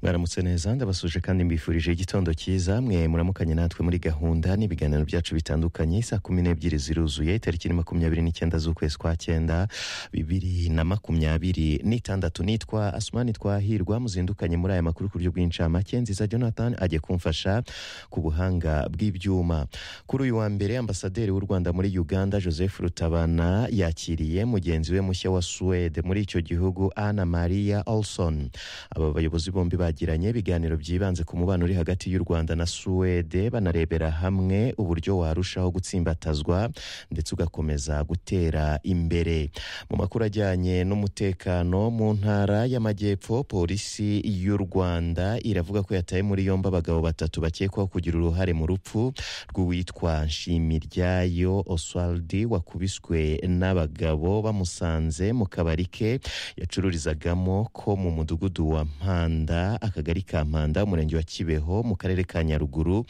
mwaramutse neza ndabasuje kandi mbifurije igitondo cyiza mwe muramukanye natwe muri gahunda n'ibiganiro byacu bitandukanye saa kumi n'ebyiri ziruzuye tariki ni makumyabiri n'icyenda z'ukwezi kwa cyenda bibiri na makumyabiri n'itandatu nitwa asumani twahirwa muzindukanye muri aya makuru ku buryo bw'incamake nziza jonathan ajya kumfasha ku buhanga bw'ibyuma kuri uyu wa mbere ambasaderi w'u rwanda muri uganda joseph rutabana yakiriye mugenzi we mushya wa suwede muri icyo gihugu ana maria olson aba bayobozi bombi bagiranye ibiganiro byibanze ku mubano uri hagati y'u rwanda na suwede banarebera hamwe uburyo warushaho gutsimbatazwa ndetse ugakomeza gutera imbere mu makuru ajyanye n'umutekano mu ntara y'amajyepfo polisi y'u rwanda iravuga ko yataye muri yombi abagabo batatu bakekwaho kugira uruhare mu rupfu rw'uwitwa nshimiyiryayo oswaldi wakubiswe n'abagabo bamusanze mu kabari ke yacururizagamo ko mu mudugudu wa mpanda akagari ka mpanda umurenge wa kibeho mu karere ka nyaruguru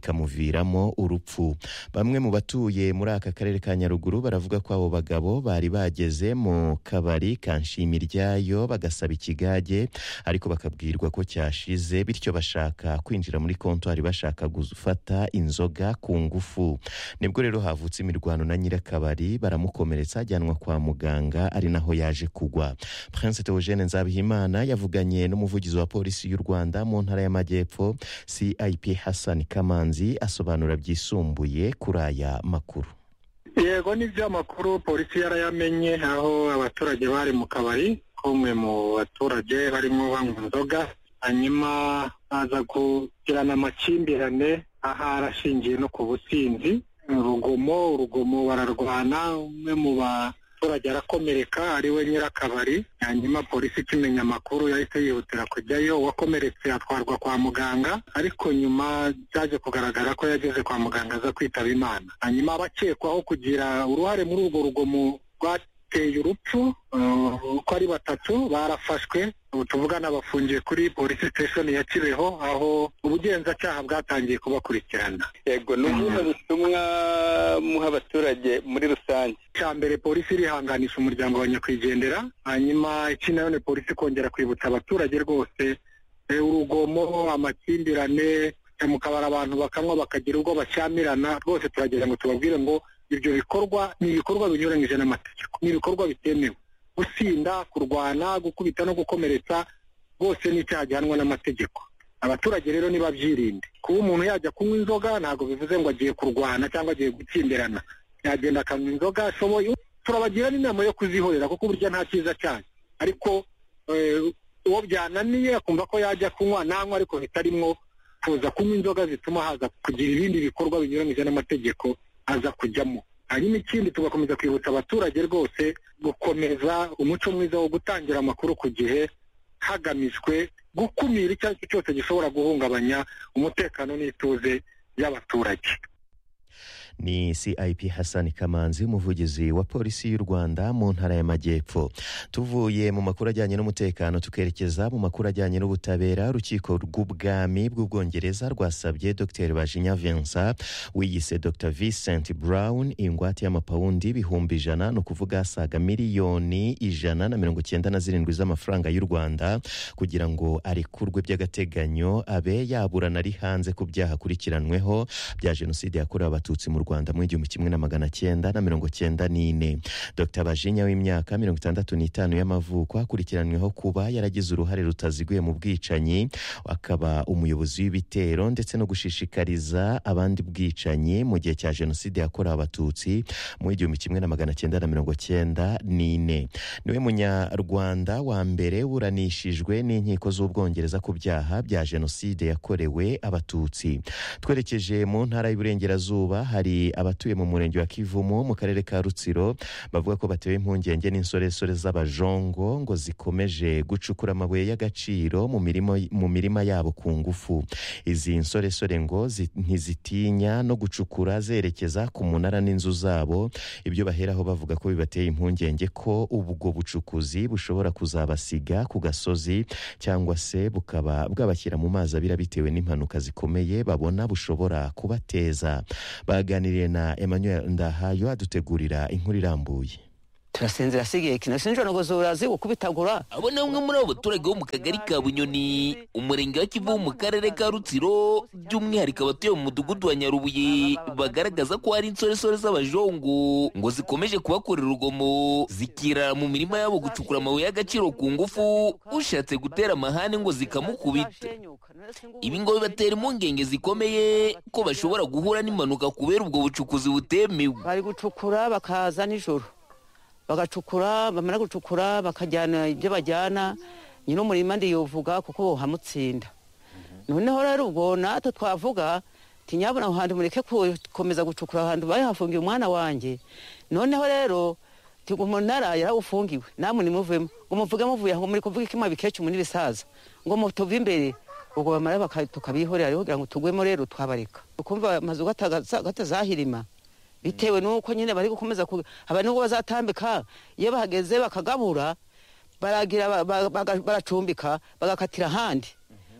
bikamuviramo urupfu bamwe mu batuye muri aka karere ka nyaruguru baravuga ko abo bagabo bari bageze mu kabari ka nshimiyiryayo bagasaba ikigage ariko bakabwirwa ko cyashize bityo bashaka kwinjira muri kontwari bashaka gufata inzoga ku ngufu nibwo rero havutse imirwano na nyirakabari baramukomeretsa ajyanwa kwa muganga ari naho yaje kugwa prince theogene nzabihimana yavuganye n'umuvugizi wa polisi y'u rwanda mu ntara y'amajyepfo cip hassan kamanzi asobanura byisumbuye kuri aya makuru yego nibyo amakuru polisi yarayamenye aho abaturage bari mu kabari k'umwe mu baturage barimo banywa inzoga hanyuma baza kugirana amakimbirane aha arashingiye no ku businzi urugomo urugomo bararwana umwe mu baturage arakomereka ariwe nyirakabari hanyuma polisi ikimenya amakuru yahise yihutira kujyayo uwakomeretse atwarwa kwa muganga ariko nyuma byaje kugaragara ko yageze kwa muganga aza kwitaba imana hanyuma abakekwaho kugira uruhare muri urwo rugomo rwateye urupfu uko ari batatu barafashwe ubu tuvugana bafungiye kuri polisi siteshoni ya kibeho aho ubugenzacyaha bwatangiye kubakurikirana yego ni ubuhe butumwa muha abaturage muri rusange icya mbere polisi irihanganisha umuryango wa nyakwigendera hanyuma iki nayo ni polisi kongera kwibutsa abaturage rwose eh, urugomo amakimbirane kujya mu kabari abantu bakanywa bakagira ubwo bashyamirana rwose turagira ngo tubabwire ngo ibyo bikorwa ni ibikorwa binyuranyije n'amategeko ni ibikorwa bitemewe gusinda kurwana gukubita no gukomeretsa bose ni icyaha gihanwa n'amategeko abaturage rero nibabyirinde kuba umuntu yajya kunywa inzoga ntabwo bivuze ngo agiye kurwana cyangwa agiye gutsindirana yagenda akanywa inzoga ashoboye turabagira n'inama yo kuzihorera kuko uburyo nta cyiza cyane ariko eh, uwo byananiye akumva ko yajya kunywa nanywa ariko bitarimwo kuza kunywa inzoga zituma haza kugira ibindi bikorwa binyuranyije n'amategeko aza kujyamo hanyuma ikindi tugakomeza kwibutsa abaturage rwose gukomeza umuco mwiza wo gutangira amakuru ku gihe hagamijwe gukumira icyo ari cyo cyose gishobora guhungabanya umutekano n'ituze by'abaturage ni cip hassan kamanzi umuvugizi wa polisi y'u rwanda mu ntara y'amajyepfo tuvuye mu makuru ajyanye n'umutekano tukerekeza mu makuru ajyanye n'ubutabera urukiko rw'ubwami bw'ubwongereza rwasabye dr bajinya vincent wiyise dr vincent brown ingwate y'amapawundi ibihumbi ijana ni ukuvuga asaga miliyoni ijana na mirongo icyenda na zirindwi z'amafaranga y'u rwanda kugira ngo arekurwe by'agateganyo abe yaburana ari hanze ku byaha akurikiranweho bya jenoside yakorewe abatutsi mu rwanda rwanda mu igihumbi kimwe na magana cyenda na mirongo cyenda n'ine dr bajinya w'imyaka mirongo itandatu n'itanu y'amavuko akurikiranyweho kuba yaragize uruhare rutaziguye mu bwicanyi akaba umuyobozi w'ibitero ndetse no gushishikariza abandi bwicanyi mu gihe cya jenoside yakorewe abatutsi mu igihumbi kimwe na magana cyenda na mirongo cyenda n'ine niwe munyarwanda wa mbere buranishijwe n'inkiko z'ubwongereza ku byaha bya jenoside yakorewe abatutsi twerekeje mu ntara y'uburengerazuba hari abatuye mu murenge wa kivumu mu karere ka rutsiro bavuga ko batewe impungenge n'insoresore z'abajongo ngo zikomeje gucukura amabuye y'agaciro mu mirimo mu mirima yabo ku ngufu izi nsoresore ngo zi- ntizitinya no gucukura zerekeza ku munara n'inzu zabo ibyo baheraho bavuga ko bibateye impungenge ko ubwo bucukuzi bushobora kuzabasiga ku gasozi cyangwa se bukaba bwabashyira mu mazi abira bitewe n'impanuka zikomeye babona bushobora kubateza baganiriye na emmanuel ndahayo adutegurira inkuru irambuye turasinzira asigaye kinasinjira ntabwo zurazi gukubitagura abo ni bamwe muri abo baturage bo mu kagari ka bunyoni umurenge wa kivu mu karere ka rutsiro by'umwihariko abatuye mu mudugudu wa nyarubuye bagaragaza ko hari insoresore z'abajongo ngo zikomeje kubakorera urugomo zikirara mu mirima yabo gucukura amabuye y'agaciro ku ngufu ushatse gutera amahane ngo zikamukubite ibi ngo bibatera impungenge zikomeye ko bashobora guhura n'impanuka kubera ubwo bucukuzi butemewe bari gucukura bakaza nijoro bagacukura bamara gucukura bakajyana ibyo bajyana nyine umurima ndiyuvuga kuko hamutsinda noneho rero ubwo natwe twavuga tinyabona aho hantu mureke gukomeza gucukura aho hantu bahafungiye umwana wanjye noneho rero umunara yarawufungiwe namwe nimuvemo ngo muvuge muvuye aho muri kuvuga ikima bikecuru muri bisaza ngo mutuve imbere ubwo bamara baka- tukabihorera rero kugira ngo tugwemo rero twabareka ukumva amazu gatazahirima bitewe n'uko nyine bari gukomeza ku haba n'ubwo bazatambika iyo bahageze bakagabura baragira ba- ba- baga- baracumbika bagakatira ahandi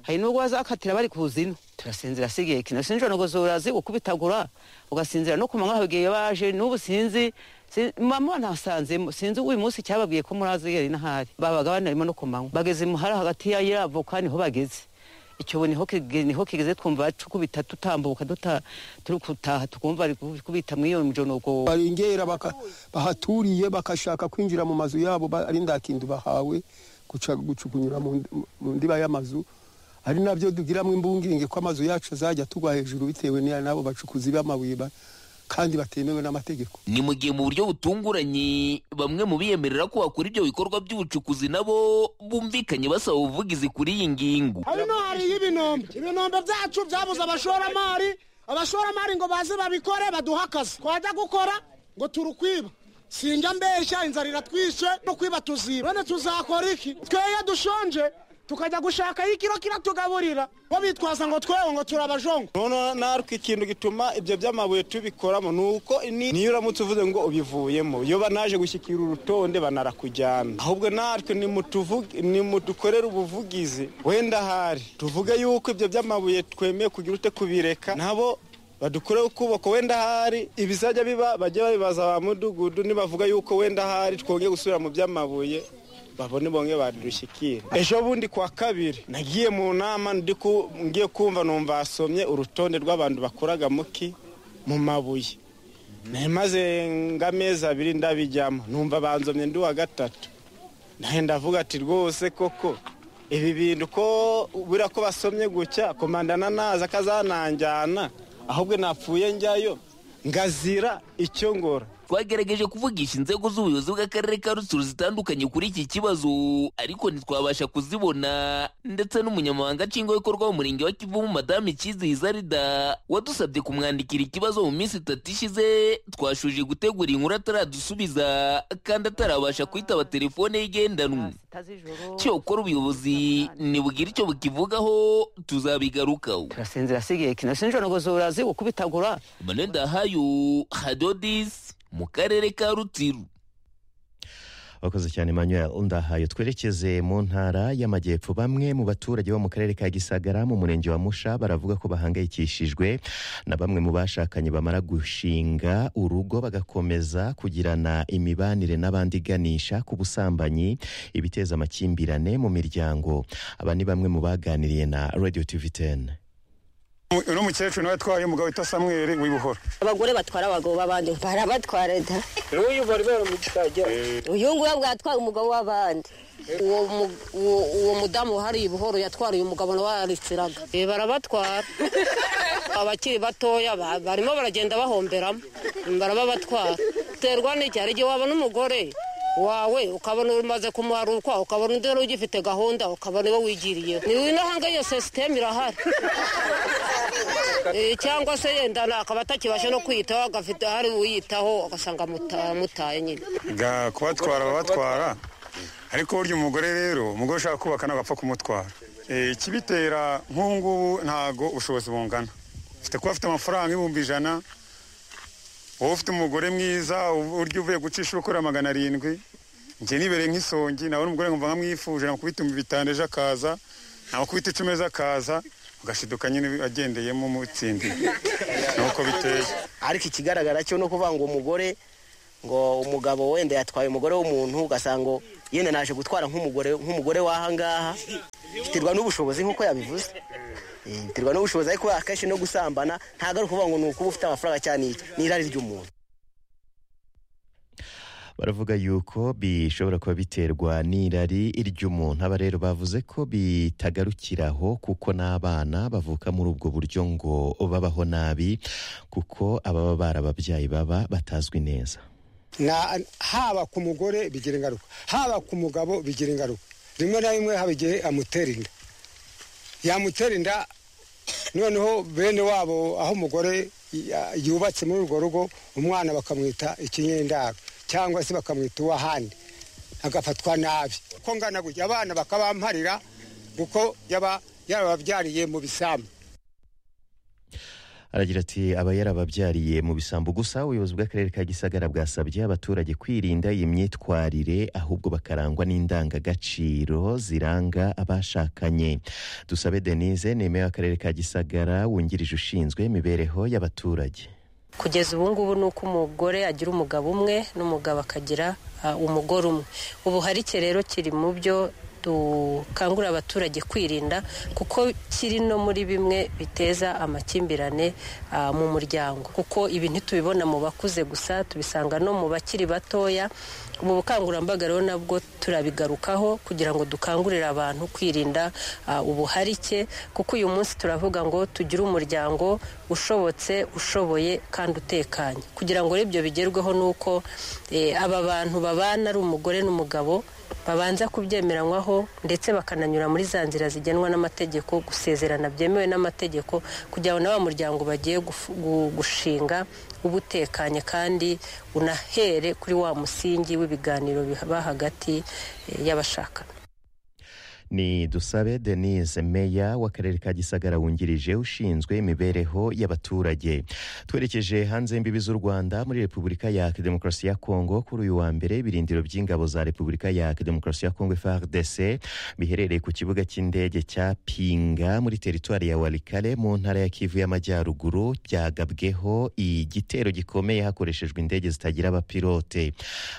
hari n'ubwo bazakatira bari kuzina turasinzira asigaye kino sinjira ntabwo zurazi gukubitagura ugasinzira no ku manywa habwiye baje n'ubu sinzi si- mama nasanzemo sinzi uyu munsi cyababwiye ko murazi yari n'ahari babaga banarimo no ku manywa bageze imuhara hagati ya yiravoka niho bageze icyobo niho kige- niho kigeze twumva bacukubita dutambuka duta turi gutaha tukumva bari gukubita muri iyo mijonogo barengera baka- bahaturiye bakashaka kwinjira mu mazu yabo ba- ari ndakindu bahawe guca- gucu- kunyura mu ndi- mu ndiba y'amazu ari nabyo dugiramwo imbungenge ko amazu yacu azajya tugwa hejuru bitewe n'iya n'abo bacukuzi b'amabuye ba- kandi batemewe n'amategeko ni mu gihe mu buryo butunguranye bamwe mu biyemerera ko bakora ibyo bikorwa by'ubucukuzi nabo bumvikanye basaba ubuvugizi kuri iyi ngingo hano hariyo ibinombe ibinombe byacu byabuze abashoramari abashoramari ngo baze babikore baduhe akazi twajya gukora ngo turukwiba sinjya mbeshya inzara iratwishe no kwiba tuziba none tuzakora iki tweye dushonje tukajya gushakayo ikiro kiratugaburira bo bitwaza ngo twewe ngo turabajongo noneho natwe ikintu gituma ibyo by'amabuye tubikoramo ni uko ni- niyo uramutse uvuze ngo ubivuyemo iyo banaje gushyikira urutonde banarakujyana ahubwo natwe nimutuvuge- nimudukorere ubuvugizi wenda ahari tuvuge yuko ibyo by'amabuye twemeye kugira ute kubireka nabo badukoreho ukuboko wenda ahari ibizajya biba bajye babibaza ba mudugudu nibavuga yuko wenda ahari twongeye gusubira mu by'amabuye babone bamwe badushyikira ejo bundi kwa kabiri nagiye mu nama ndi ku- ngiye kumva numva basomye urutonde rw'abantu bakoraga muki mu mabuye nari maze nk'amezi abiri ndabijyamo numva banzomye ndi uwa gatatu nawe ndavuga ati rwose koko ibi bintu ko buriya ko basomye gutya komandana naza akazananjyana ahubwo napfuye njyayo ngazira icyo ngora twagerageje kuvugisha inzego z'ubuyobozi bw'akarere ka rutsiro zitandukanye kuri iki kibazo ariko ntitwabasha kuzibona ndetse n'umunyamabanga nshingwabikorwa w'umurenge wa kivu madamu ikizihiza rida wadusabye kumwandikira ikibazo mu minsi itatu ishize twashoje gutegura inkuru ataradusubiza kandi atarabasha kwitaba telefone ye igendanwa cyokora ubuyobozi nibwira icyo bukivugaho tuzabigarukaho turasinzira asigaye kino sinjira ntabwo zurazi gukubitagura emmanuel dahayo hadodis mu karere ka rutsiro wakoze cyane manuel ndahayo twerekeze mu ntara y'amajyepfo bamwe mu baturage bo mu karere ka gisagara mu murenge wa musha baravuga ko bahangayikishijwe na bamwe mu bashakanye bamara gushinga urugo bagakomeza kugirana imibanire n'abandi iganisha ku busambanyi ibiteza amakimbirane mu miryango aba ni bamwe mu baganiriye na radio tv 10 uno mukecuru nawe atwaye umugabo witwa samweri w'ibuhoro abagore batwara abagabo b'abandi barabatwara da n'uyu bari baramugishagira uyu nguyu bwatwaye umugabo w'abandi uwo mu- uwo- uwo mudamu wahariye ubuhoro yatwariye umugabo nawe yararitsiraga Eh, barabatwara abakiri batoya ba- barimo baragenda bahomberamo barababatwara uterwa n'iki hari igihe wabona umugore wawe ukabona umaze kumarurwa ukabona undi wari ugifite gahunda ukabona iwe wigiriyeho ni winahanga iyo sisiteme irahari Eh, cyangwa se yenda akaba atakibasha no kwiyitaho agafite hari uyitaho agasanga amuta- amutaye nyine ga kubatwara babatwara ariko burya umugore rero umugore ushaka kubaka ntabwo apfa kumutwara Eh, ikibitera nk'ubu ngubu ntabwo ubushobozi bungana ufite kuba afite amafaranga ibihumbi ijana wowe ufite umugore mwiza uburyo uvuye gucisha ubukorera magana arindwi njye nibereye nk'isongi nabona umugore nkumva nkamwifuje namukubita ibihumbi bitanu ejo akaza namukubita icumi ejo akaza ugashiduka nyine agendeyemo umutsindiye nuko biteye ariko ikigaragara cyo ni ukuvuga ngo umugore ngo umugabo wenda yatwaye umugore w'umuntu ugasanga yenda naje gutwara nk'umugore nk'umugore w'ahangaha biterwa n'ubushobozi nk'uko yabivuze Eh, biterwa n'ubushobozi ariko akenshi no gusambana ntabwo ari ukuvuga ngo ni ukuba ufite amafaranga cyane iki ni irari ry'umuntu baravuga yuko bishobora kuba biterwa n'irari ry'umuntu aba rero bavuze ko bitagarukiraho kuko n'abana bavuka muri ubwo buryo ngo babaho nabi kuko ababa barababyaye baba batazwi neza Na- haba ku mugore bigira ingaruka haba ku mugabo bigira ingaruka rimwe na rimwe haba igihe amutera inda yamutera inda noneho bene wabo aho umugore ya- yubatse muri urwo rugo umwana bakamwita ikinyendaro cyangwa se bakamwita uwahandi agafatwa nabi ko ngana gutya abana bakabamparira kuko yaba yarababyariye mu bisambu aragira ati aba yarababyariye mu bisambu gusa ubuyobozi bw'akarere ka gisagara bwasabye abaturage kwirinda iyi myitwarire ahubwo bakarangwa n'indangagaciro ziranga abashakanye dusabe denise nemeye w'akarere ka gisagara wungirije ushinzwe imibereho y'abaturage kugeza ubu ngubu ni uko umugore agira umugabo umwe n'umugabo akagira ah, umugore umwe ubuharike rero kiri mu byo dukangurira abaturage kwirinda kuko kiri no muri bimwe biteza amakimbirane ah, mu muryango kuko ibi ntitubibona mu bakuze gusa tubisanga no mu bakiri batoya ubu bukangurambaga rero nabwo turabigarukaho kugira ngo dukangurire abantu kwirinda ah, ubuharike kuko uyu munsi turavuga ngo tugire umuryango ushobotse ushoboye kandi utekanye kugira ngo rero ibyo bigerweho ni uko eh, aba bantu babana ari umugore n'umugabo babanza kubyemeranywaho ndetse bakananyura muri za nzira zigenwa n'amategeko gusezerana byemewe n'amategeko kugira ngo na wa muryango bagiye gufu- gu- gushinga uba utekanye kandi unahere kuri wa musingi w'ibiganiro biba hagati eh, y'abashakana ni dusabe denise meya w'akarere ka gisagara wungirije ushinzwe imibereho y'abaturage twerekeje hanze y'imbibi z'u rwanda muri repubulika ya demokarasi ya kongo kuri uyu wa mbere ibirindiro by'ingabo za repubulika ya demokarasi ya kongo frdc biherereye ku kibuga cy'indege cya pinga muri teritwari ya warikare mu ntara ya kivu y'amajyaruguru byagabweho igitero gikomeye hakoreshejwe indege zitagira abapilote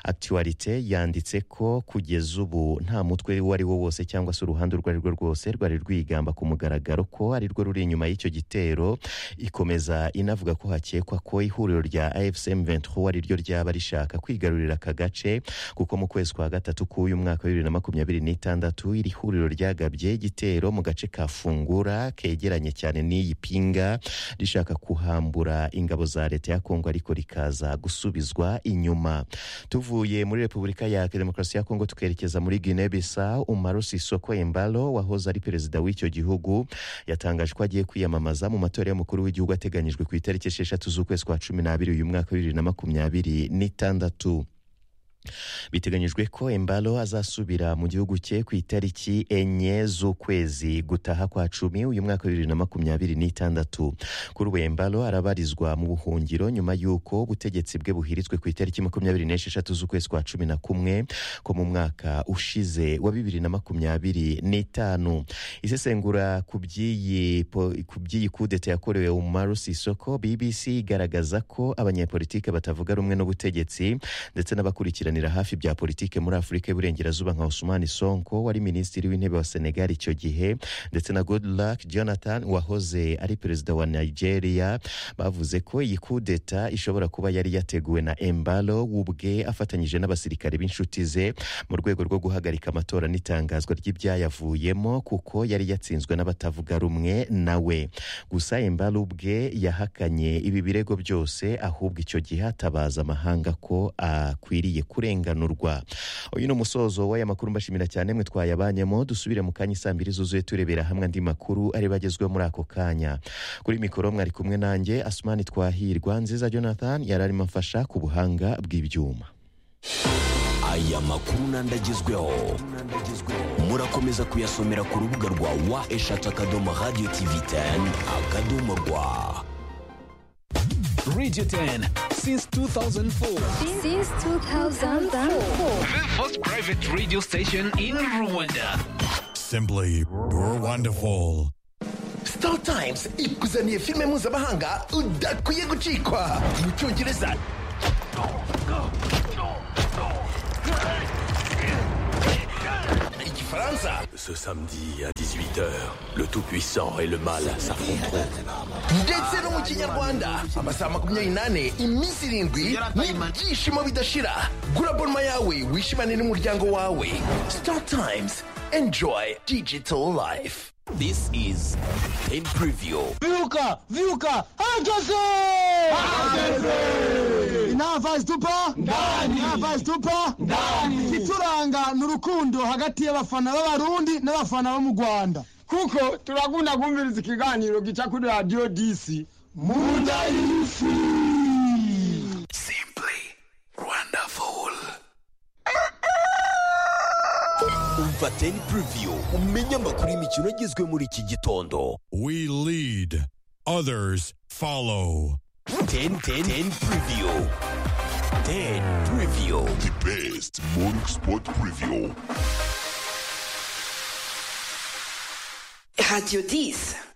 actualite yanditse ko kugeza ubu nta mutwe uwo ari wo wose cyangwa se uruhande urwo ari rwo rwose rwari rwigamba ku mugaragaro ko ari rwo ruri inyuma y'icyo gitero ikomeza inavuga ko hakekwa ko ihuriro rya afcm 23 ari ryo ryaba rishaka kwigarurira aka gace kuko mu kwezi kwa gatatu k'uyu mwaka wa bibiri na makumyabiri n'itandatu iri huriro ryagabye igitero mu gace ka fungura kegeranye cyane n'iyi pinga rishaka kuhambura ingabo za leta ya kongo ariko rikaza gusubizwa inyuma tuvuye muri repubulika ya demokarasi ya kongo tukerekeza muri guinea bisa umaro sisoko embalo wahoze ari perezida w'icyo gihugu yatangaje ko agiye kwiyamamaza mu matora y'umukuru w'igihugu ateganyijwe ku itariki esheshatu z'ukwezi kwa cumi n'abiri uyu mwaka wa bibiri na makumyabiri n'itandatu biteganyijwe ko embalo azasubira mu gihugu cye ku itariki enye z'ukwezi gutaha kwa cumi uyu mwaka wa bibiri na makumyabiri n'itandatu kuri ubu embalo arabarizwa mu buhungiro nyuma y'uko ubutegetsi bwe buhiritswe ku itariki makumyabiri n'esheshatu z'ukwezi kwa cumi na kumwe ko mu mwaka ushize wa bibiri na makumyabiri n'itanu isesengura ku by'iyi po- ku by'iyi kudeta yakorewe umaru sisoko bbc igaragaza ko abanyepolitike batavuga rumwe n'ubutegetsi ndetse n'abakurikiranira hafi bya politike muri afurika y'uburengerazuba nka osumani sonko wari minisitiri w'intebe wa senegal icyo gihe ndetse na goodluck jonathan wahoze ari perezida wa nigeria bavuze ko iyi kudeta ishobora kuba yari yateguwe na embalo ubwe afatanyije n'abasirikare b'inshuti ze mu rwego rwo guhagarika amatora n'itangazwa ry'ibyayavuyemo kuko yari yatsinzwe n'abatavuga rumwe nawe gusa embalo ubwe yahakanye ibi birego byose ahubwo icyo gihe atabaza amahanga ko akwiriye kurenganurwa uyu ni umusozo w'aya makuru mbashimira cyane mwe twayabanyemo dusubire mu kanya isaa mbiri zuzuye turebera hamwe andi makuru ari bagezweho muri ako kanya kuri mikoro mwari kumwe nanjye asumani twahirwa nziza jonathan yari arimo afasha ku buhanga bw'ibyuma aya makuru n'andagezweho murakomeza kuyasomera ku rubuga rwa wa eshatu akadomo radiyo tivi teni akadomo rwa Radio 10 since 2004. Since 2004. The first private radio station in Rwanda. Simply wonderful. star times ikuzaniye filime mpuzamahanga udakwiye gucikwa mu cyongereza Ce samedi à 18h, le Tout-Puissant et le Mal s'affronteront. ndetse no mu kinyarwanda amasaha makumyabiri n'ane iminsi irindwi n'ibyishimo bidashira gura bonma yawe wishimane n'umuryango wawe star times enjoy digital life This is Pain Preview. Vyuka, vyuka, hageze! Hageze! Navazi tupa? Ndani! Navazi tupa? Ndani! Ituranga ni urukundo hagati y'abafana b'abarundi n'abafana bo mu Rwanda. Kuko turakunda kumviriza ikiganiro gica kuri Radio DC. Munda y'ifi! Umva Pain Preview umenye amakuru y'imikino agizwe muri iki gitondo. We lead, others follow. 10 10 10 preview. 10 preview. The best morning sport preview. Radio 10.